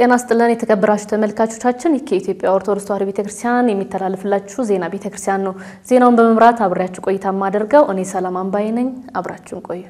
ጤና ስጥልን የተከበራችሁ ተመልካቾቻችን፣ ይህ ከኢትዮጵያ ኦርቶዶክስ ተዋሕዶ ቤተክርስቲያን የሚተላለፍላችሁ ዜና ቤተክርስቲያን ነው። ዜናውን በመምራት አብሬያችሁ ቆይታ የማደርገው እኔ ሰላም አምባዬ ነኝ። አብራችሁን ቆዩ።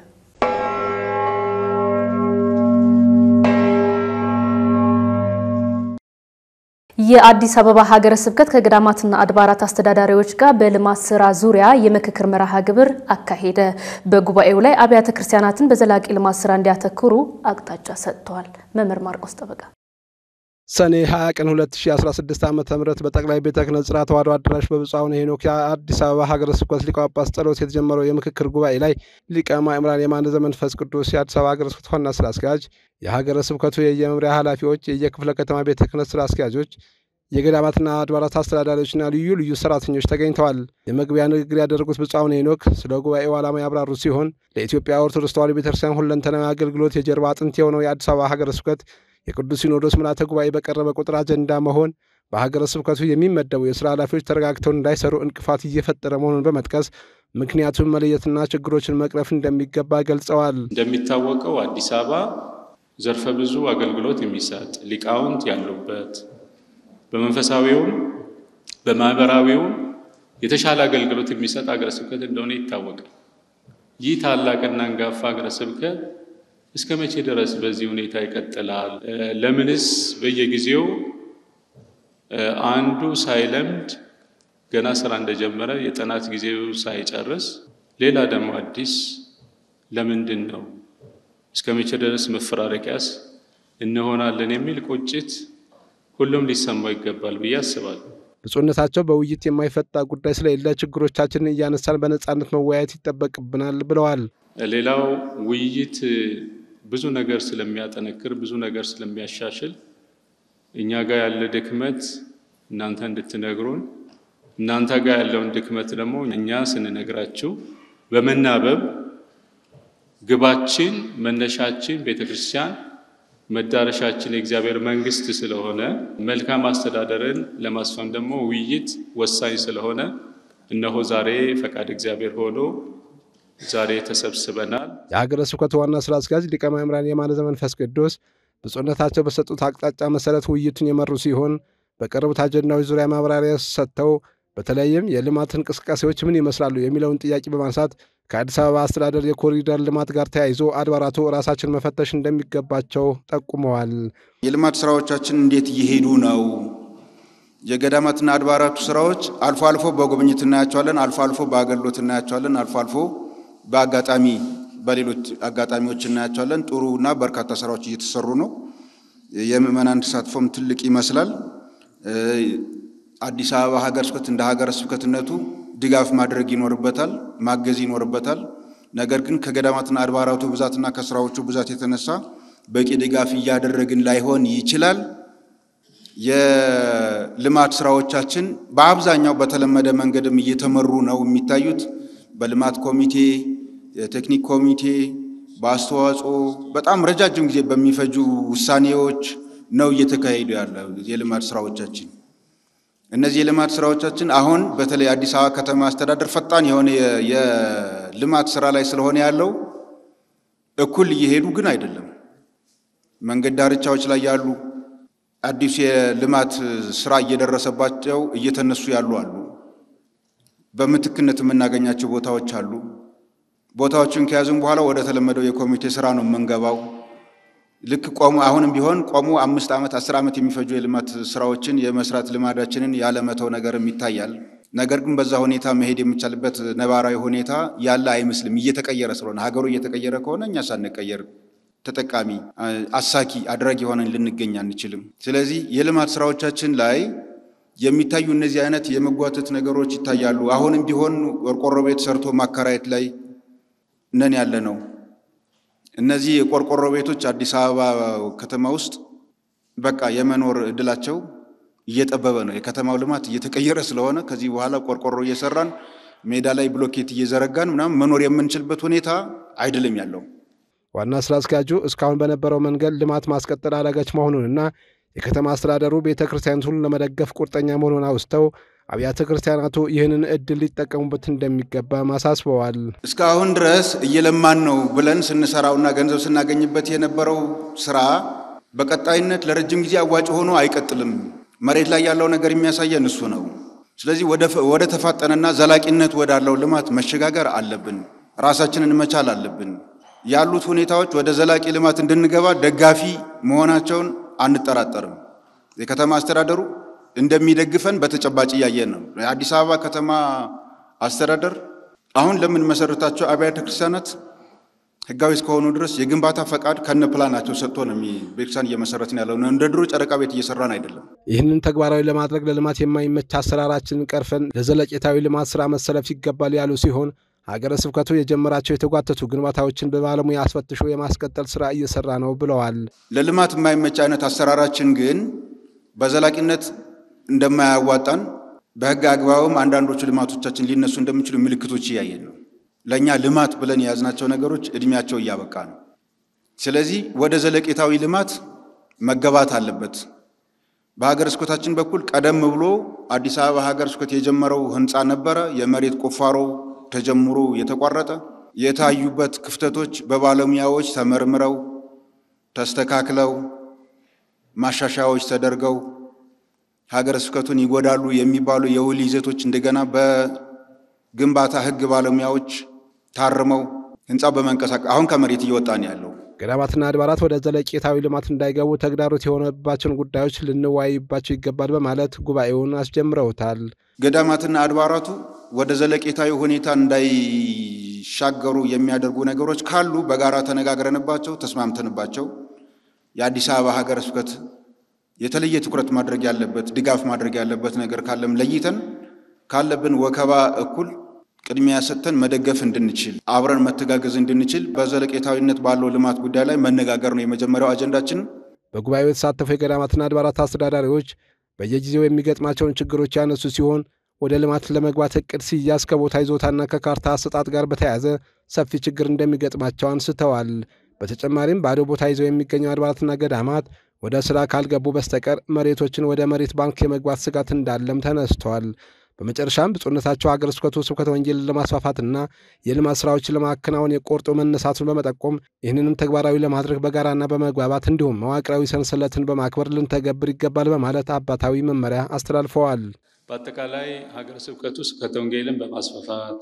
የአዲስ አበባ ሀገረ ስብከት ከገዳማትና አድባራት አስተዳዳሪዎች ጋር በልማት ስራ ዙሪያ የምክክር መርሃ ግብር አካሄደ። በጉባኤው ላይ አብያተ ክርስቲያናትን በዘላቂ ልማት ስራ እንዲያተኩሩ አቅጣጫ ሰጥተዋል። መምህር ማርቆስ ጠበቃ ሰኔ 20 ቀን 2016 ዓ ም በጠቅላይ ቤተ ክህነት ጽርሐ ተዋሕዶ አዳራሽ በብፁዕ አቡነ ሄኖክ የአዲስ አበባ ሀገረ ስብከት ሊቀ ጳጳስ ጸሎት የተጀመረው የምክክር ጉባኤ ላይ ሊቀ ማእምራን የማነ ዘመንፈስ ቅዱስ የአዲስ አበባ ሀገረ ስብከት ዋና ስራ አስኪያጅ፣ የሀገረ ስብከቱ የየመምሪያ ኃላፊዎች፣ የየክፍለ ከተማ ቤተ ክህነት ስራ አስኪያጆች፣ የገዳማትና አድባራት አስተዳዳሪዎችና ልዩ ልዩ ሰራተኞች ተገኝተዋል። የመግቢያ ንግግር ያደረጉት ብፁዕ አቡነ ሄኖክ ስለ ጉባኤው ዓላማ ያብራሩ ሲሆን ለኢትዮጵያ ኦርቶዶክስ ተዋሕዶ ቤተክርስቲያን ሁለንተናዊ አገልግሎት የጀርባ አጥንት የሆነው የአዲስ አበባ ሀገረ ስብከት የቅዱስ ሲኖዶስ ምልዓተ ጉባኤ በቀረበ ቁጥር አጀንዳ መሆን በሀገረ ስብከቱ የሚመደቡ የስራ ኃላፊዎች ተረጋግተው እንዳይሰሩ እንቅፋት እየፈጠረ መሆኑን በመጥቀስ ምክንያቱን መለየትና ችግሮችን መቅረፍ እንደሚገባ ገልጸዋል። እንደሚታወቀው አዲስ አበባ ዘርፈ ብዙ አገልግሎት የሚሰጥ ሊቃውንት ያሉበት በመንፈሳዊውም በማህበራዊውም የተሻለ አገልግሎት የሚሰጥ ሀገረ ስብከት እንደሆነ ይታወቃል። ይህ ታላቅና አንጋፋ ሀገረ ስብከት እስከ መቼ ድረስ በዚህ ሁኔታ ይቀጥላል? ለምንስ በየጊዜው አንዱ ሳይለምድ ገና ስራ እንደጀመረ የጥናት ጊዜው ሳይጨርስ ሌላ ደግሞ አዲስ ለምንድን ነው? እስከ መቼ ድረስ መፈራረቂያስ እንሆናለን የሚል ቁጭት ሁሉም ሊሰማው ይገባል ብዬ አስባለሁ። ብፁዕነታቸው በውይይት የማይፈታ ጉዳይ ስለሌለ ችግሮቻችንን እያነሳን በነፃነት መወያየት ይጠበቅብናል ብለዋል። ሌላው ውይይት ብዙ ነገር ስለሚያጠነክር ብዙ ነገር ስለሚያሻሽል እኛ ጋር ያለ ድክመት እናንተ እንድትነግሩን እናንተ ጋር ያለውን ድክመት ደግሞ እኛ ስንነግራችሁ በመናበብ ግባችን መነሻችን ቤተ ክርስቲያን መዳረሻችን የእግዚአብሔር መንግስት ስለሆነ መልካም አስተዳደርን ለማስፈን ደግሞ ውይይት ወሳኝ ስለሆነ እነሆ ዛሬ ፈቃድ እግዚአብሔር ሆኖ ዛሬ ተሰብስበናል። የሀገረ ስብከቱ ዋና ስራ አስኪያጅ ሊቀ ማእምራን የማነ ዘመንፈስ ቅዱስ ብፁዕነታቸው በሰጡት አቅጣጫ መሰረት ውይይቱን የመሩ ሲሆን በቀረቡት አጀንዳዎች ዙሪያ ማብራሪያ ሰጥተው በተለይም የልማት እንቅስቃሴዎች ምን ይመስላሉ የሚለውን ጥያቄ በማንሳት ከአዲስ አበባ አስተዳደር የኮሪደር ልማት ጋር ተያይዞ አድባራቱ ራሳችን መፈተሽ እንደሚገባቸው ጠቁመዋል። የልማት ስራዎቻችን እንዴት እየሄዱ ነው? የገዳማትና አድባራቱ ስራዎች አልፎ አልፎ በጉብኝት እናያቸዋለን፣ አልፎ አልፎ በአገልግሎት እናያቸዋለን፣ አልፎ አልፎ በአጋጣሚ በሌሎች አጋጣሚዎች እናያቸዋለን። ጥሩ እና በርካታ ስራዎች እየተሰሩ ነው። የምዕመናን ተሳትፎም ትልቅ ይመስላል። አዲስ አበባ ሀገረ ስብከት እንደ ሀገረ ስብከትነቱ ድጋፍ ማድረግ ይኖርበታል፣ ማገዝ ይኖርበታል። ነገር ግን ከገዳማትና አድባራቱ ብዛትና ከስራዎቹ ብዛት የተነሳ በቂ ድጋፍ እያደረግን ላይሆን ይችላል። የልማት ስራዎቻችን በአብዛኛው በተለመደ መንገድም እየተመሩ ነው የሚታዩት በልማት ኮሚቴ፣ የቴክኒክ ኮሚቴ በአስተዋጽኦ በጣም ረጃጅም ጊዜ በሚፈጁ ውሳኔዎች ነው እየተካሄዱ ያለ የልማት ስራዎቻችን። እነዚህ የልማት ስራዎቻችን አሁን በተለይ አዲስ አበባ ከተማ አስተዳደር ፈጣን የሆነ የልማት ስራ ላይ ስለሆነ ያለው እኩል እየሄዱ ግን አይደለም። መንገድ ዳርቻዎች ላይ ያሉ አዲስ የልማት ስራ እየደረሰባቸው እየተነሱ ያሉ አሉ። በምትክነት የምናገኛቸው ቦታዎች አሉ። ቦታዎችን ከያዝን በኋላ ወደ ተለመደው የኮሚቴ ስራ ነው የምንገባው። ልክ ቆሙ አሁንም ቢሆን ቆሙ አምስት ዓመት አስር ዓመት የሚፈጁ የልማት ስራዎችን የመስራት ልማዳችንን ያለመተው ነገርም ይታያል። ነገር ግን በዛ ሁኔታ መሄድ የሚቻልበት ነባራዊ ሁኔታ ያለ አይመስልም። እየተቀየረ ስለሆነ ሀገሩ እየተቀየረ ከሆነ እኛ ሳንቀየር ተጠቃሚ አሳኪ አድራጊ ሆነን ልንገኝ አንችልም። ስለዚህ የልማት ስራዎቻችን ላይ የሚታዩ እነዚህ አይነት የመጓተት ነገሮች ይታያሉ። አሁንም ቢሆን ቆርቆሮ ቤት ሰርቶ ማከራየት ላይ ነን ያለ ነው። እነዚህ የቆርቆሮ ቤቶች አዲስ አበባ ከተማ ውስጥ በቃ የመኖር እድላቸው እየጠበበ ነው። የከተማው ልማት እየተቀየረ ስለሆነ ከዚህ በኋላ ቆርቆሮ እየሰራን ሜዳ ላይ ብሎኬት እየዘረጋን ምናምን መኖር የምንችልበት ሁኔታ አይደለም ያለው። ዋና ስራ አስኪያጁ እስካሁን በነበረው መንገድ ልማት ማስቀጠል አዳጋች መሆኑንና የከተማ አስተዳደሩ ቤተ ክርስቲያናቱን ለመደገፍ ቁርጠኛ መሆኑን አውስተው አብያተ ክርስቲያናቱ ይህንን እድል ሊጠቀሙበት እንደሚገባ ማሳስበዋል። እስካሁን ድረስ እየለማን ነው ብለን ስንሰራውና ገንዘብ ስናገኝበት የነበረው ስራ በቀጣይነት ለረጅም ጊዜ አዋጭ ሆኖ አይቀጥልም። መሬት ላይ ያለው ነገር የሚያሳየን እሱ ነው። ስለዚህ ወደ ተፋጠነና ዘላቂነት ወዳለው ልማት መሸጋገር አለብን። ራሳችንን መቻል አለብን። ያሉት ሁኔታዎች ወደ ዘላቂ ልማት እንድንገባ ደጋፊ መሆናቸውን አንጠራጠርም። የከተማ አስተዳደሩ እንደሚደግፈን በተጨባጭ እያየን ነው። የአዲስ አበባ ከተማ አስተዳደር አሁን ለምንመሰርታቸው አብያተ ክርስቲያናት ህጋዊ እስከሆኑ ድረስ የግንባታ ፈቃድ ከነ ፕላናቸው ሰጥቶ ነው ቤተክርስቲያን እየመሰረትን ያለው። እንደ ድሮ ጨረቃ ቤት እየሰራን አይደለም። ይህንን ተግባራዊ ለማድረግ ለልማት የማይመች አሰራራችንን ቀርፈን ለዘለቄታዊ ልማት ስራ መሰለፍ ይገባል ያሉ ሲሆን ሀገረ ስብከቱ የጀመራቸው የተጓተቱ ግንባታዎችን በባለሙያ አስፈትሾ የማስቀጠል ስራ እየሰራ ነው ብለዋል። ለልማት የማይመች አይነት አሰራራችን ግን በዘላቂነት እንደማያዋጣን በህግ አግባብም አንዳንዶቹ ልማቶቻችን ሊነሱ እንደሚችሉ ምልክቶች እያየን ነው። ለእኛ ልማት ብለን የያዝናቸው ነገሮች እድሜያቸው እያበቃ ነው። ስለዚህ ወደ ዘለቄታዊ ልማት መገባት አለበት። በሀገረ ስብከታችን በኩል ቀደም ብሎ አዲስ አበባ ሀገረ ስብከት የጀመረው ህንፃ ነበረ። የመሬት ቁፋሮ ተጀምሮ የተቋረጠ የታዩበት ክፍተቶች በባለሙያዎች ተመርምረው ተስተካክለው ማሻሻያዎች ተደርገው ሀገረ ስብከቱን ይጎዳሉ የሚባሉ የውል ይዘቶች እንደገና በግንባታ ህግ ባለሙያዎች ታርመው ህንፃው በመንቀሳቀስ አሁን ከመሬት እየወጣ ነው ያለው። ገዳማትና አድባራት ወደ ዘለቄታዊ ልማት እንዳይገቡ ተግዳሮት የሆነባቸውን ጉዳዮች ልንወያይባቸው ይገባል በማለት ጉባኤውን አስጀምረውታል። ገዳማትና አድባራቱ ወደ ዘለቄታዊ ሁኔታ እንዳይሻገሩ የሚያደርጉ ነገሮች ካሉ በጋራ ተነጋግረንባቸው ተስማምተንባቸው የአዲስ አበባ ሀገረ ስብከት የተለየ ትኩረት ማድረግ ያለበት ድጋፍ ማድረግ ያለበት ነገር ካለም ለይተን ካለብን ወከባ እኩል ቅድሚያ ሰጥተን መደገፍ እንድንችል አብረን መተጋገዝ እንድንችል በዘለቄታዊነት ባለው ልማት ጉዳይ ላይ መነጋገር ነው የመጀመሪያው አጀንዳችን። በጉባኤው የተሳተፉ የገዳማትና አድባራት አስተዳዳሪዎች በየጊዜው የሚገጥማቸውን ችግሮች ያነሱ ሲሆን ወደ ልማት ለመግባት እቅድ ሲያዝ ከቦታ ይዞታና ከካርታ አሰጣጥ ጋር በተያያዘ ሰፊ ችግር እንደሚገጥማቸው አንስተዋል። በተጨማሪም ባዶ ቦታ ይዘው የሚገኙ አድባራትና ገዳማት ወደ ስራ ካልገቡ በስተቀር መሬቶችን ወደ መሬት ባንክ የመግባት ስጋት እንዳለም ተነስቷል። በመጨረሻም ብፁዕነታቸው ሀገረ ስብከቱ ስብከተ ወንጌልን ለማስፋፋትና የልማት ስራዎችን ለማከናወን የቆርጦ መነሳቱን በመጠቆም ይህንንም ተግባራዊ ለማድረግ በጋራና በመግባባት እንዲሁም መዋቅራዊ ሰንሰለትን በማክበር ልንተገብር ይገባል በማለት አባታዊ መመሪያ አስተላልፈዋል። በአጠቃላይ ሀገረ ስብከቱ ስብከተ ወንጌልን በማስፋፋት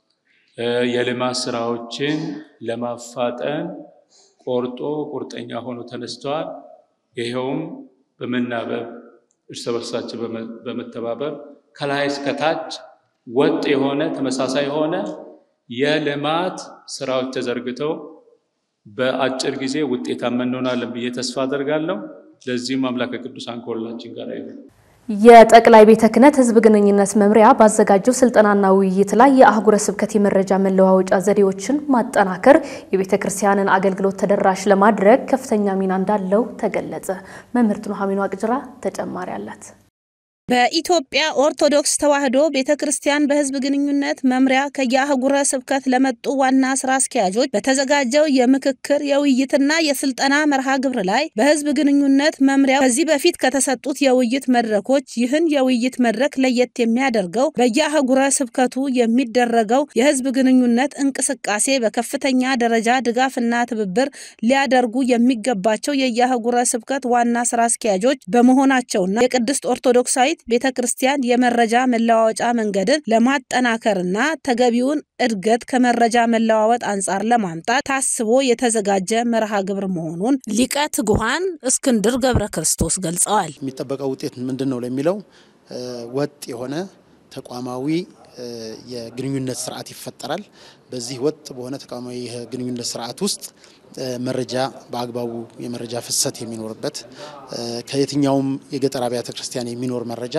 የልማት ስራዎችን ለማፋጠን ቆርጦ ቁርጠኛ ሆኖ ተነስተዋል። ይኸውም በመናበብ እርስ በርሳቸው በመተባበር ከላይ እስከታች ወጥ የሆነ ተመሳሳይ የሆነ የልማት ስራዎች ተዘርግተው በአጭር ጊዜ ውጤታማ እንሆናለን ብዬ ተስፋ አደርጋለሁ። ለዚህም አምላከ ቅዱሳን ከሁላችን ጋር ይሁን። የጠቅላይ ቤተ ክህነት ሕዝብ ግንኙነት መምሪያ ባዘጋጀው ስልጠናና ውይይት ላይ የአህጉረ ስብከት የመረጃ መለዋወጫ ዘዴዎችን ማጠናከር የቤተ ክርስቲያንን አገልግሎት ተደራሽ ለማድረግ ከፍተኛ ሚና እንዳለው ተገለጸ። መምህርት ኑሐሚን ዋቅጅራ ተጨማሪ አላት። በኢትዮጵያ ኦርቶዶክስ ተዋሕዶ ቤተ ክርስቲያን በሕዝብ ግንኙነት መምሪያ ከየአህጉረ ስብከት ለመጡ ዋና ስራ አስኪያጆች በተዘጋጀው የምክክር የውይይትና የስልጠና መርሃ ግብር ላይ በሕዝብ ግንኙነት መምሪያ ከዚህ በፊት ከተሰጡት የውይይት መድረኮች ይህን የውይይት መድረክ ለየት የሚያደርገው በየአህጉረ ስብከቱ የሚደረገው የሕዝብ ግንኙነት እንቅስቃሴ በከፍተኛ ደረጃ ድጋፍና ትብብር ሊያደርጉ የሚገባቸው የየአህጉረ ስብከት ዋና ስራ አስኪያጆች በመሆናቸውና የቅድስት ኦርቶዶክሳዊት ቤተ ክርስቲያን የመረጃ መለዋወጫ መንገድን ለማጠናከርና ተገቢውን እድገት ከመረጃ መለዋወጥ አንጻር ለማምጣት ታስቦ የተዘጋጀ መርሃ ግብር መሆኑን ሊቀ ትጉሃን እስክንድር ገብረ ክርስቶስ ገልጸዋል። የሚጠበቀው ውጤት ምንድን ነው ለሚለው ወጥ የሆነ ተቋማዊ የግንኙነት ስርዓት ይፈጠራል። በዚህ ወጥ በሆነ ተቋማዊ የግንኙነት ስርዓት ውስጥ መረጃ በአግባቡ የመረጃ ፍሰት የሚኖርበት ከየትኛውም የገጠር አብያተ ክርስቲያን የሚኖር መረጃ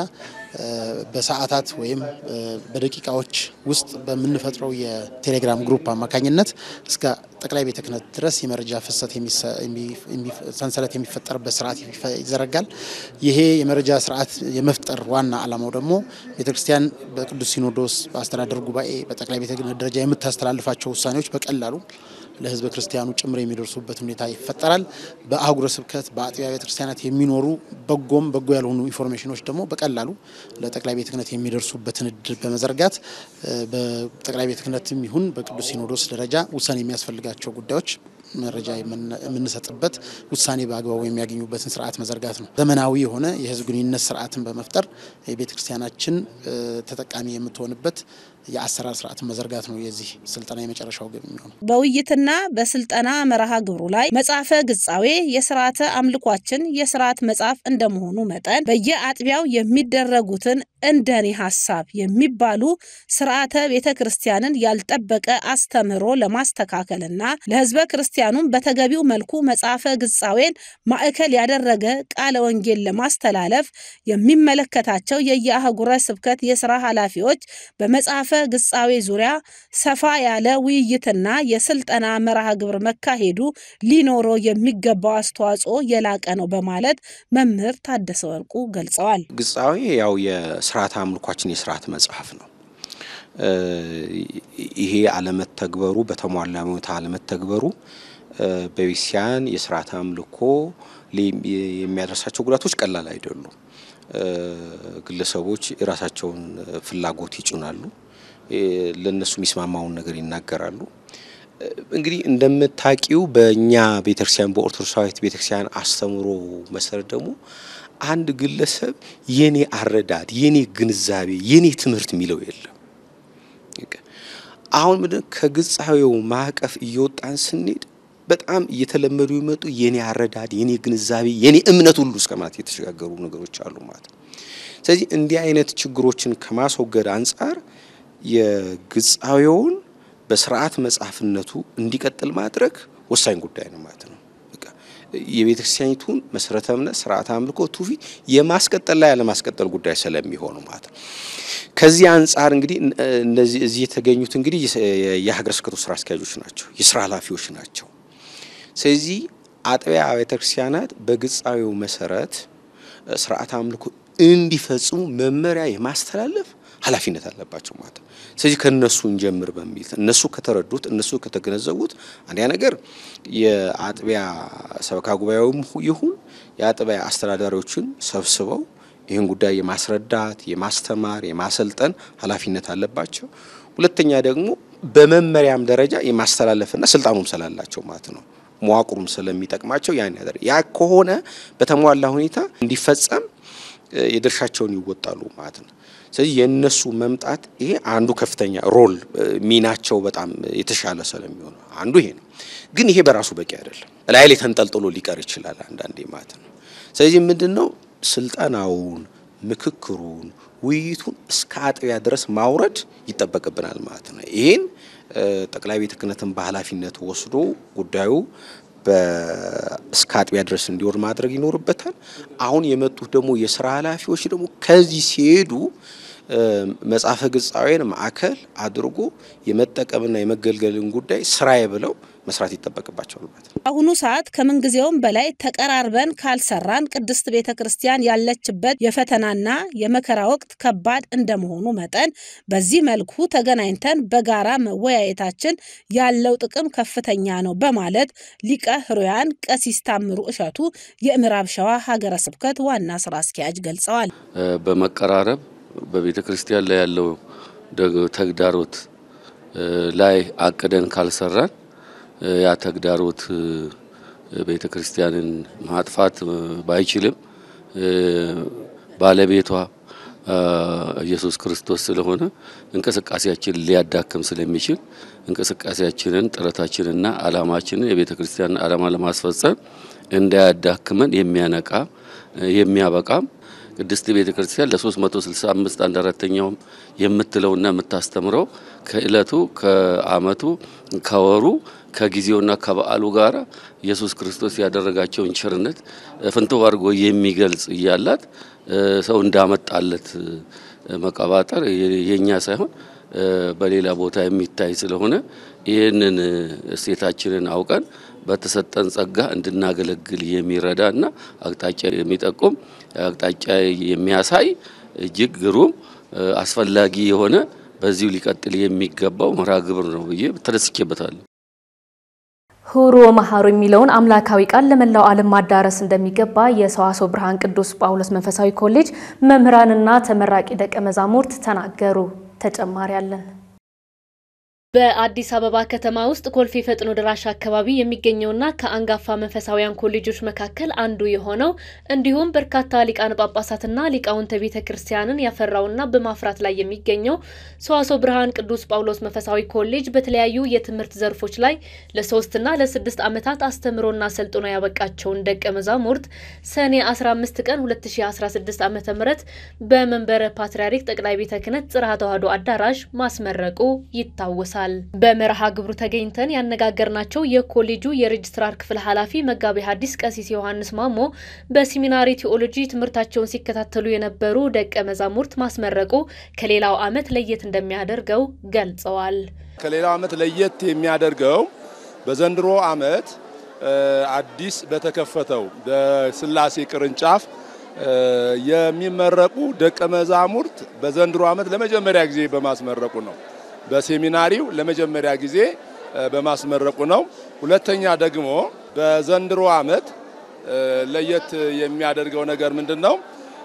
በሰዓታት ወይም በደቂቃዎች ውስጥ በምንፈጥረው የቴሌግራም ግሩፕ አማካኝነት እስከ ጠቅላይ ቤተ ክህነት ድረስ የመረጃ ፍሰት ሰንሰለት የሚፈጠርበት ስርዓት ይዘረጋል። ይሄ የመረጃ ስርዓት የመፍጠር ዋና ዓላማው ደግሞ ቤተ ክርስቲያን በቅዱስ ሲኖዶስ፣ በአስተዳደር ጉባኤ፣ በጠቅላይ ቤተ ክህነት ደረጃ የምታስተላልፋቸው ውሳኔዎች በቀላሉ ለሕዝበ ክርስቲያኑ ጭምር የሚደርሱበት ሁኔታ ይፈጠራል። በአህጉረ ስብከት በአጥቢያ ቤተ ክርስቲያናት የሚኖሩ በጎም በጎ ያልሆኑ ኢንፎርሜሽኖች ደግሞ በቀላሉ ለጠቅላይ ቤተ ክህነት የሚደርሱበትን እድል በመዘርጋት በጠቅላይ ቤተ ክህነትም ይሁን በቅዱስ ሲኖዶስ ደረጃ ውሳኔ የሚያስፈልጋቸው ጉዳዮች መረጃ የምንሰጥበት ውሳኔ በአግባቡ የሚያገኙበትን ስርዓት መዘርጋት ነው። ዘመናዊ የሆነ የህዝብ ግንኙነት ስርዓትን በመፍጠር የቤተ ክርስቲያናችን ተጠቃሚ የምትሆንበት የአሰራር ስርዓትን መዘርጋት ነው የዚህ ስልጠና የመጨረሻው ግብ የሚሆነው። በውይይትና በስልጠና መርሃ ግብሩ ላይ መጽሐፈ ግጻዌ የስርዓተ አምልኳችን የስርዓት መጽሐፍ እንደመሆኑ መጠን በየአጥቢያው የሚደረጉትን እንደኔ ሀሳብ የሚባሉ ስርዓተ ቤተ ክርስቲያንን ያልጠበቀ አስተምህሮ ለማስተካከልና ለህዝበ ክርስቲያኑም በተገቢው መልኩ መጽሐፈ ግጻዌን ማዕከል ያደረገ ቃለ ወንጌል ለማስተላለፍ የሚመለከታቸው የየአህጉረ ስብከት የስራ ኃላፊዎች በመጽሐፈ ግጻዌ ዙሪያ ሰፋ ያለ ውይይትና የስልጠና መርሃ ግብር መካሄዱ ሊኖረው የሚገባው አስተዋጽኦ የላቀ ነው በማለት መምህር ታደሰ ወርቁ ገልጸዋል። ግጻዌ ያው የስርዓተ አምልኳችን የስርዓት መጽሐፍ ነው። ይሄ አለመተግበሩ በተሟላ ሁኔታ አለመተግበሩ በቤተክርስቲያን የስርዓተ አምልኮ የሚያደርሳቸው ጉዳቶች ቀላል አይደሉም። ግለሰቦች የራሳቸውን ፍላጎት ይጭናሉ፣ ለእነሱ የሚስማማውን ነገር ይናገራሉ። እንግዲህ እንደምታቂው በእኛ ቤተክርስቲያን በኦርቶዶክሳዊት ቤተክርስቲያን አስተምሮ መሰረት ደግሞ አንድ ግለሰብ የኔ አረዳድ፣ የኔ ግንዛቤ፣ የኔ ትምህርት የሚለው የለም። አሁን ምንድን ከግጻዌው ማዕቀፍ እየወጣን ስንሄድ በጣም እየተለመዱ የመጡ የኔ አረዳድ፣ የኔ ግንዛቤ፣ የኔ እምነት ሁሉ እስከ ማለት የተሸጋገሩ ነገሮች አሉ ማለት ነው። ስለዚህ እንዲህ አይነት ችግሮችን ከማስወገድ አንጻር የግጻዌውን በስርዓት መጽሐፍነቱ እንዲቀጥል ማድረግ ወሳኝ ጉዳይ ነው ማለት ነው። የቤተ ክርስቲያኒቱን መሰረተ እምነት፣ ስርዓተ አምልኮ፣ ትውፊት የማስቀጠል ላይ ያለማስቀጠል ጉዳይ ስለሚሆኑ ማለት ነው። ከዚህ አንጻር እንግዲህ እነዚህ እዚህ የተገኙት እንግዲህ የሀገረ ስብከቱ ስራ አስኪያጆች ናቸው፣ የስራ ኃላፊዎች ናቸው። ስለዚህ አጥቢያ ቤተ ክርስቲያናት በግጻዌው መሰረት ስርዓተ አምልኮ እንዲፈጽሙ መመሪያ የማስተላለፍ ኃላፊነት አለባቸው ማለት ነው። ስለዚህ ከነሱ እንጀምር በሚል እነሱ ከተረዱት እነሱ ከተገነዘቡት አንደኛ ነገር የአጥቢያ ሰበካ ጉባኤውም ይሁን የአጥቢያ አስተዳዳሪዎችን ሰብስበው ይህን ጉዳይ የማስረዳት የማስተማር የማሰልጠን ኃላፊነት አለባቸው። ሁለተኛ ደግሞ በመመሪያም ደረጃ የማስተላለፍና ስልጣኑም ስላላቸው ማለት ነው መዋቅሩም ስለሚጠቅማቸው ያን ያደር ያ ከሆነ በተሟላ ሁኔታ እንዲፈጸም የድርሻቸውን ይወጣሉ ማለት ነው። ስለዚህ የእነሱ መምጣት ይሄ አንዱ ከፍተኛ ሮል ሚናቸው በጣም የተሻለ ስለሚሆነ አንዱ ይሄ ነው። ግን ይሄ በራሱ በቂ አይደለም። ላይ ላይ ተንጠልጥሎ ሊቀር ይችላል አንዳንዴ ማለት ነው። ስለዚህ ምንድን ነው ስልጠናውን፣ ምክክሩን፣ ውይይቱን እስከ አጥቢያ ድረስ ማውረድ ይጠበቅብናል ማለት ነው። ይሄን ጠቅላይ ቤተ ክህነትን በኃላፊነት ወስዶ ጉዳዩ እስከ አጥቢያ ድረስ እንዲወርድ ማድረግ ይኖርበታል። አሁን የመጡት ደግሞ የስራ ኃላፊዎች ደግሞ ከዚህ ሲሄዱ መጽሐፈ ግጻዌን ማዕከል አድርጎ የመጠቀምና የመገልገልን ጉዳይ ስራዬ ብለው መስራት ይጠበቅባቸዋል ማለት ነው። በአሁኑ ሰዓት ከምንጊዜውም በላይ ተቀራርበን ካልሰራን ቅድስት ቤተ ክርስቲያን ያለችበት የፈተናና የመከራ ወቅት ከባድ እንደመሆኑ መጠን በዚህ መልኩ ተገናኝተን በጋራ መወያየታችን ያለው ጥቅም ከፍተኛ ነው በማለት ሊቀ ሕሩያን ቀሲስ ታምሩ እሸቱ የምዕራብ ሸዋ ሀገረ ስብከት ዋና ስራ አስኪያጅ ገልጸዋል። በመቀራረብ በቤተ ክርስቲያን ላይ ያለው ተግዳሮት ላይ አቅደን ካልሰራን ያ ተግዳሮት ቤተ ክርስቲያንን ማጥፋት ባይችልም ባለቤቷ ኢየሱስ ክርስቶስ ስለሆነ እንቅስቃሴያችን ሊያዳክም ስለሚችል እንቅስቃሴያችንን ጥረታችንና ዓላማችንን የቤተ ክርስቲያን ዓላማ ለማስፈጸም እንዳያዳክመን የሚያነቃ የሚያበቃም ቅድስት ቤተ ክርስቲያን ለ365 አንድ አራተኛውም የምትለውና የምታስተምረው ከእለቱ ከዓመቱ ከወሩ ከጊዜውና ከበዓሉ ጋር ኢየሱስ ክርስቶስ ያደረጋቸውን ቸርነት ፍንትው አድርጎ የሚገልጽ እያላት ሰው እንዳመጣለት መቀባጠር የኛ ሳይሆን በሌላ ቦታ የሚታይ ስለሆነ ይህንን እሴታችንን አውቀን በተሰጠን ጸጋ እንድናገለግል የሚረዳ እና አቅጣጫ የሚጠቁም አቅጣጫ የሚያሳይ እጅግ ግሩም አስፈላጊ የሆነ በዚሁ ሊቀጥል የሚገባው መርሃ ግብር ነው ብዬ ተደስቼበታለሁ። ሁሩ መሐሩ የሚለውን አምላካዊ ቃል ለመላው ዓለም ማዳረስ እንደሚገባ የሰዋስወ ብርሃን ቅዱስ ጳውሎስ መንፈሳዊ ኮሌጅ መምህራንና ተመራቂ ደቀ መዛሙርት ተናገሩ። ተጨማሪ አለን። በአዲስ አበባ ከተማ ውስጥ ኮልፌ ፈጥኖ ደራሽ አካባቢ የሚገኘውና ከአንጋፋ መንፈሳዊያን ኮሌጆች መካከል አንዱ የሆነው እንዲሁም በርካታ ሊቃነ ጳጳሳትና ሊቃውንተ ቤተ ክርስቲያንን ያፈራውና በማፍራት ላይ የሚገኘው ሰዋስወ ብርሃን ቅዱስ ጳውሎስ መንፈሳዊ ኮሌጅ በተለያዩ የትምህርት ዘርፎች ላይ ለሶስትና ለስድስት ዓመታት አስተምሮና ሰልጥኖ ያበቃቸውን ደቀ መዛሙርት ሰኔ 15 ቀን 2016 ዓ ም በመንበረ ፓትርያርክ ጠቅላይ ቤተ ክህነት ጽርሐ ተዋሕዶ አዳራሽ ማስመረቁ ይታወሳል። በመርሃ ግብሩ ተገኝተን ያነጋገርናቸው የኮሌጁ የሬጅስትራር ክፍል ኃላፊ መጋቤ ሐዲስ ቀሲስ ዮሐንስ ማሞ በሴሚናሪ ቴዎሎጂ ትምህርታቸውን ሲከታተሉ የነበሩ ደቀ መዛሙርት ማስመረቁ ከሌላው ዓመት ለየት እንደሚያደርገው ገልጸዋል። ከሌላው ዓመት ለየት የሚያደርገው በዘንድሮ ዓመት አዲስ በተከፈተው በስላሴ ቅርንጫፍ የሚመረቁ ደቀ መዛሙርት በዘንድሮ ዓመት ለመጀመሪያ ጊዜ በማስመረቁ ነው። በሴሚናሪው ለመጀመሪያ ጊዜ በማስመረቁ ነው። ሁለተኛ ደግሞ በዘንድሮ ዓመት ለየት የሚያደርገው ነገር ምንድን ነው?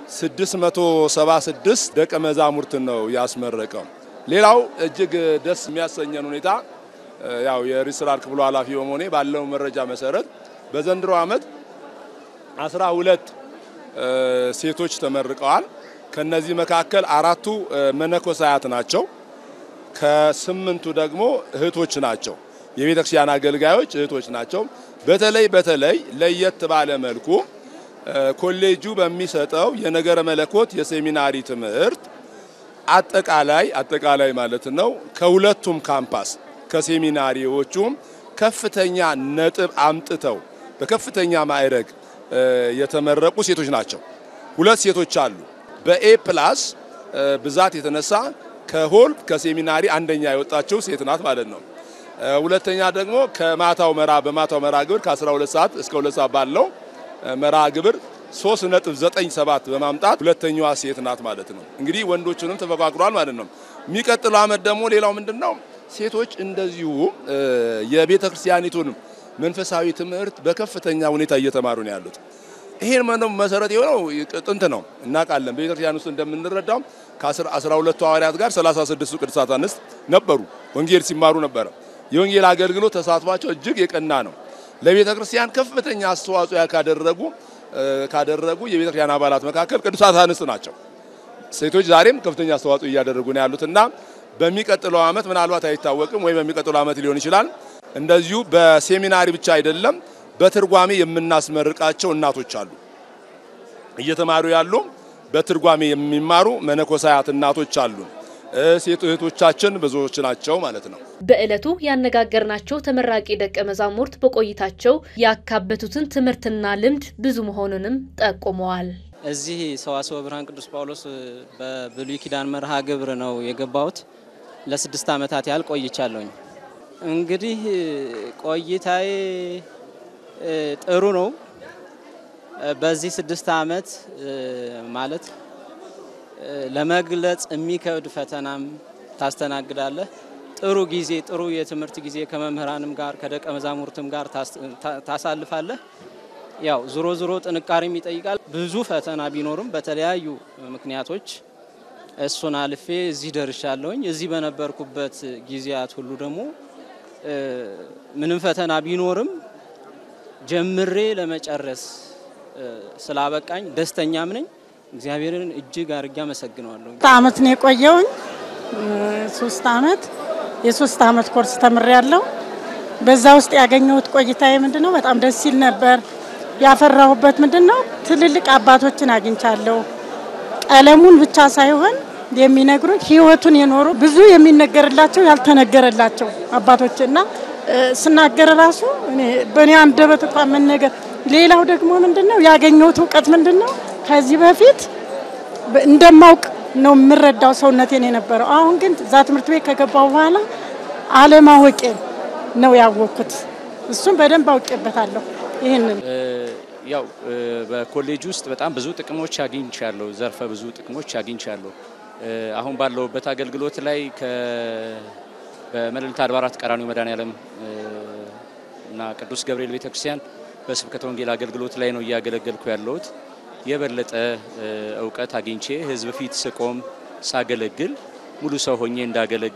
676 ደቀ መዛሙርትን ነው ያስመረቀው። ሌላው እጅግ ደስ የሚያሰኘን ሁኔታ ያው የሬጅስትራር ክፍሉ ኃላፊ በመሆኔ ባለው መረጃ መሰረት በዘንድሮ ዓመት 12 ሴቶች ተመርቀዋል። ከነዚህ መካከል አራቱ መነኮሳያት ናቸው። ከስምንቱ ደግሞ እህቶች ናቸው። የቤተ ክርስቲያን አገልጋዮች እህቶች ናቸው። በተለይ በተለይ ለየት ባለ መልኩ ኮሌጁ በሚሰጠው የነገረ መለኮት የሴሚናሪ ትምህርት አጠቃላይ አጠቃላይ ማለት ነው ከሁለቱም ካምፓስ ከሴሚናሪዎቹም ከፍተኛ ነጥብ አምጥተው በከፍተኛ ማዕረግ የተመረቁ ሴቶች ናቸው። ሁለት ሴቶች አሉ። በኤ ፕላስ ብዛት የተነሳ ከሆል ከሴሚናሪ አንደኛ የወጣችው ሴት ናት ማለት ነው። ሁለተኛ ደግሞ ከማታው መራ በማታው መራ ግብር ከ12 ሰዓት እስከ 2 ሰዓት ባለው መራ ግብር 3.97 በማምጣት ሁለተኛዋ ሴት ናት ማለት ነው። እንግዲህ ወንዶቹንም ተፈቃቅሯል ማለት ነው። የሚቀጥለው ዓመት ደግሞ ሌላው ምንድነው ሴቶች እንደዚሁ የቤተ ክርስቲያኒቱን መንፈሳዊ ትምህርት በከፍተኛ ሁኔታ እየተማሩ ነው ያሉት። ይሄን ምንም መሰረት የሆነው ጥንት ነው እናውቃለን። በቤተ ክርስቲያን ውስጥ እንደምንረዳው ከአስራ ሁለቱ ሐዋርያት ጋር 36ቱ ቅዱሳት አንስት ነበሩ፣ ወንጌል ሲማሩ ነበረ። የወንጌል አገልግሎት ተሳትፏቸው እጅግ የቀና ነው። ለቤተ ክርስቲያን ከፍተኛ አስተዋጽኦ ካደረጉ ካደረጉ የቤተ ክርስቲያን አባላት መካከል ቅዱሳት አንስት ናቸው። ሴቶች ዛሬም ከፍተኛ አስተዋጽኦ እያደረጉ ነው ያሉትና በሚቀጥለው ዓመት ምናልባት አይታወቅም ወይ በሚቀጥለው ዓመት ሊሆን ይችላል። እንደዚሁ በሴሚናሪ ብቻ አይደለም በትርጓሜ የምናስመርቃቸው እናቶች አሉ። እየተማሩ ያሉ በትርጓሜ የሚማሩ መነኮሳያት እናቶች አሉ። ሴት እህቶቻችን ብዙዎች ናቸው ማለት ነው። በዕለቱ ያነጋገርናቸው ተመራቂ ደቀ መዛሙርት በቆይታቸው ያካበቱትን ትምህርትና ልምድ ብዙ መሆኑንም ጠቁመዋል። እዚህ ሰዋስወ ብርሃን ቅዱስ ጳውሎስ በብሉይ ኪዳን መርሃ ግብር ነው የገባሁት። ለስድስት ዓመታት ያህል ቆይቻለሁኝ። እንግዲህ ቆይታዬ ጥሩ ነው። በዚህ ስድስት ዓመት ማለት ለመግለጽ የሚከብድ ፈተናም ታስተናግዳለህ። ጥሩ ጊዜ ጥሩ የትምህርት ጊዜ ከመምህራንም ጋር ከደቀ መዛሙርትም ጋር ታሳልፋለህ። ያው ዞሮ ዞሮ ጥንካሬም ይጠይቃል። ብዙ ፈተና ቢኖርም በተለያዩ ምክንያቶች እሱን አልፌ እዚህ ደርሻለሁኝ። እዚህ በነበርኩበት ጊዜያት ሁሉ ደግሞ ምንም ፈተና ቢኖርም ጀምሬ ለመጨረስ ስላበቃኝ ደስተኛም ነኝ። እግዚአብሔርን እጅግ አድርጌ አመሰግነዋለሁ። አመት ነው የቆየውኝ። ሶስት አመት የሶስት አመት ኮርስ ተምሬ ያለው በዛ ውስጥ ያገኘሁት ቆይታዬ ምንድን ነው በጣም ደስ ሲል ነበር። ያፈራሁበት ምንድን ነው ትልልቅ አባቶችን አግኝቻለሁ። ቀለሙን ብቻ ሳይሆን የሚነግሩን ህይወቱን የኖሩ ብዙ የሚነገርላቸው ያልተነገረላቸው አባቶች እና ስናገር ራሱ በእኔ አንደበት እንኳን መነገር። ሌላው ደግሞ ምንድን ነው ያገኘሁት እውቀት ምንድን ነው ከዚህ በፊት እንደማውቅ ነው የምረዳው ሰውነቴን የነበረው። አሁን ግን እዛ ትምህርት ቤት ከገባው በኋላ አለማወቄ ነው ያወቅኩት። እሱም በደንብ አውቄበታለሁ። ይህንን ያው በኮሌጅ ውስጥ በጣም ብዙ ጥቅሞች አግኝቻለሁ። ዘርፈ ብዙ ጥቅሞች አግኝቻለሁ። አሁን ባለሁበት አገልግሎት ላይ በመልዕልተ አድባራት ቀራንዮ መድኃኔዓለም እና ቅዱስ ገብርኤል ቤተክርስቲያን በስብከተ ወንጌል አገልግሎት ላይ ነው እያገለገልኩ ያለሁት። የበለጠ እውቀት አግኝቼ ህዝብ ፊት ስቆም ሳገለግል ሙሉ ሰው ሆኜ እንዳገለግል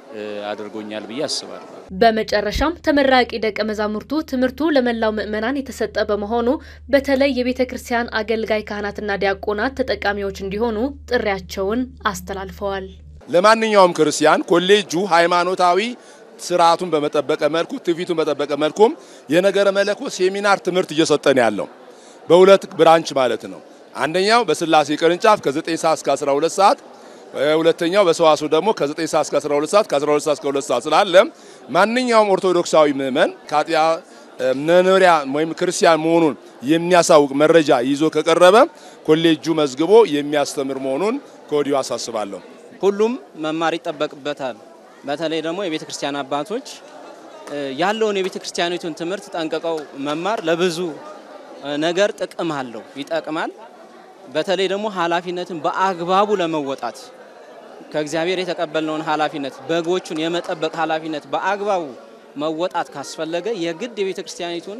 አድርጎኛል ብዬ አስባለሁ። በመጨረሻም ተመራቂ ደቀ መዛሙርቱ ትምህርቱ ለመላው ምዕመናን የተሰጠ በመሆኑ በተለይ የቤተ ክርስቲያን አገልጋይ ካህናትና ዲያቆናት ተጠቃሚዎች እንዲሆኑ ጥሪያቸውን አስተላልፈዋል። ለማንኛውም ክርስቲያን ኮሌጁ ሃይማኖታዊ ስርዓቱን በመጠበቀ መልኩ ትውፊቱን በጠበቀ መልኩም የነገረ መለኮት ሴሚናር ትምህርት እየሰጠን ያለው በሁለት ብራንች ማለት ነው። አንደኛው በስላሴ ቅርንጫፍ ከ9 ሰዓት እስከ 12 ሰዓት ሁለተኛው በሰዋስው ደግሞ ከ9 ሰዓት እስከ 12 ሰዓት ከ12 ሰዓት እስከ 2 ሰዓት ስላለ ማንኛውም ኦርቶዶክሳዊ ምዕመን ከአጥቢያ መኖሪያ ወይም ክርስቲያን መሆኑን የሚያሳውቅ መረጃ ይዞ ከቀረበ ኮሌጁ መዝግቦ የሚያስተምር መሆኑን ከወዲሁ አሳስባለሁ። ሁሉም መማር ይጠበቅበታል። በተለይ ደግሞ የቤተ ክርስቲያን አባቶች ያለውን የቤተ ክርስቲያኒቱን ትምህርት ጠንቅቀው መማር ለብዙ ነገር ጥቅም አለው፣ ይጠቅማል። በተለይ ደግሞ ኃላፊነትን በአግባቡ ለመወጣት ከእግዚአብሔር የተቀበልነውን ኃላፊነት በጎቹን የመጠበቅ ኃላፊነት በአግባቡ መወጣት ካስፈለገ የግድ የቤተ ክርስቲያኒቱን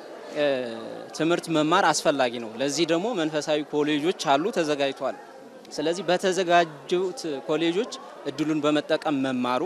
ትምህርት መማር አስፈላጊ ነው። ለዚህ ደግሞ መንፈሳዊ ኮሌጆች አሉ፣ ተዘጋጅቷል። ስለዚህ በተዘጋጁት ኮሌጆች እድሉን በመጠቀም መማሩ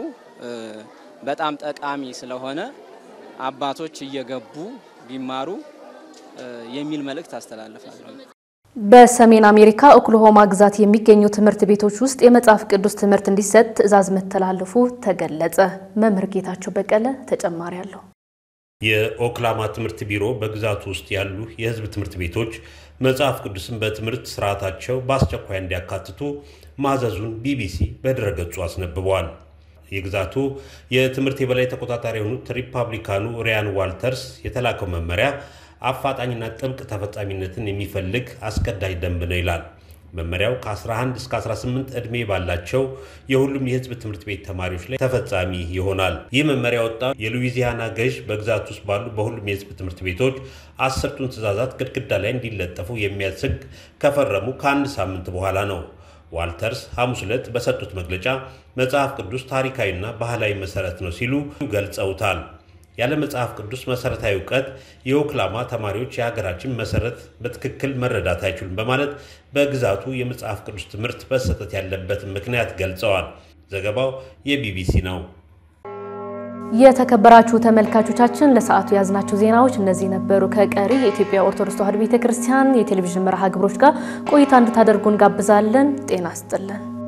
በጣም ጠቃሚ ስለሆነ አባቶች እየገቡ ቢማሩ የሚል መልእክት አስተላልፋለሁ። በሰሜን አሜሪካ ኦክሎሆማ ግዛት የሚገኙ ትምህርት ቤቶች ውስጥ የመጽሐፍ ቅዱስ ትምህርት እንዲሰጥ ትዕዛዝ መተላለፉ ተገለጸ። መምህር ጌታቸው በቀለ ተጨማሪ አለው። የኦክላማ ትምህርት ቢሮ በግዛቱ ውስጥ ያሉ የሕዝብ ትምህርት ቤቶች መጽሐፍ ቅዱስን በትምህርት ስርዓታቸው በአስቸኳይ እንዲያካትቱ ማዘዙን ቢቢሲ በድረገጹ አስነብበዋል። የግዛቱ የትምህርት የበላይ ተቆጣጣሪ የሆኑት ሪፐብሊካኑ ሪያን ዋልተርስ የተላከው መመሪያ አፋጣኝና ጥብቅ ተፈጻሚነትን የሚፈልግ አስገዳጅ ደንብ ነው ይላል። መመሪያው ከ11 እስከ 18 ዕድሜ ባላቸው የሁሉም የህዝብ ትምህርት ቤት ተማሪዎች ላይ ተፈጻሚ ይሆናል። ይህ መመሪያ ወጣ የሉዊዚያና ገዥ በግዛት ውስጥ ባሉ በሁሉም የህዝብ ትምህርት ቤቶች አስርቱን ትዕዛዛት ግድግዳ ላይ እንዲለጠፉ የሚያዝ ህግ ከፈረሙ ከአንድ ሳምንት በኋላ ነው። ዋልተርስ ሐሙስ ዕለት በሰጡት መግለጫ መጽሐፍ ቅዱስ ታሪካዊና ባህላዊ መሰረት ነው ሲሉ ገልጸውታል። ያለ መጽሐፍ ቅዱስ መሰረታዊ እውቀት የኦክላማ ተማሪዎች የሀገራችን መሰረት በትክክል መረዳት አይችሉም በማለት በግዛቱ የመጽሐፍ ቅዱስ ትምህርት መሰጠት ያለበትን ምክንያት ገልጸዋል። ዘገባው የቢቢሲ ነው። የተከበራችሁ ተመልካቾቻችን ለሰዓቱ የያዝናቸው ዜናዎች እነዚህ ነበሩ። ከቀሪ የኢትዮጵያ ኦርቶዶክስ ተዋሕዶ ቤተክርስቲያን የቴሌቪዥን መርሃ ግብሮች ጋር ቆይታ እንድታደርጉ እንጋብዛለን። ጤና ይስጥልን።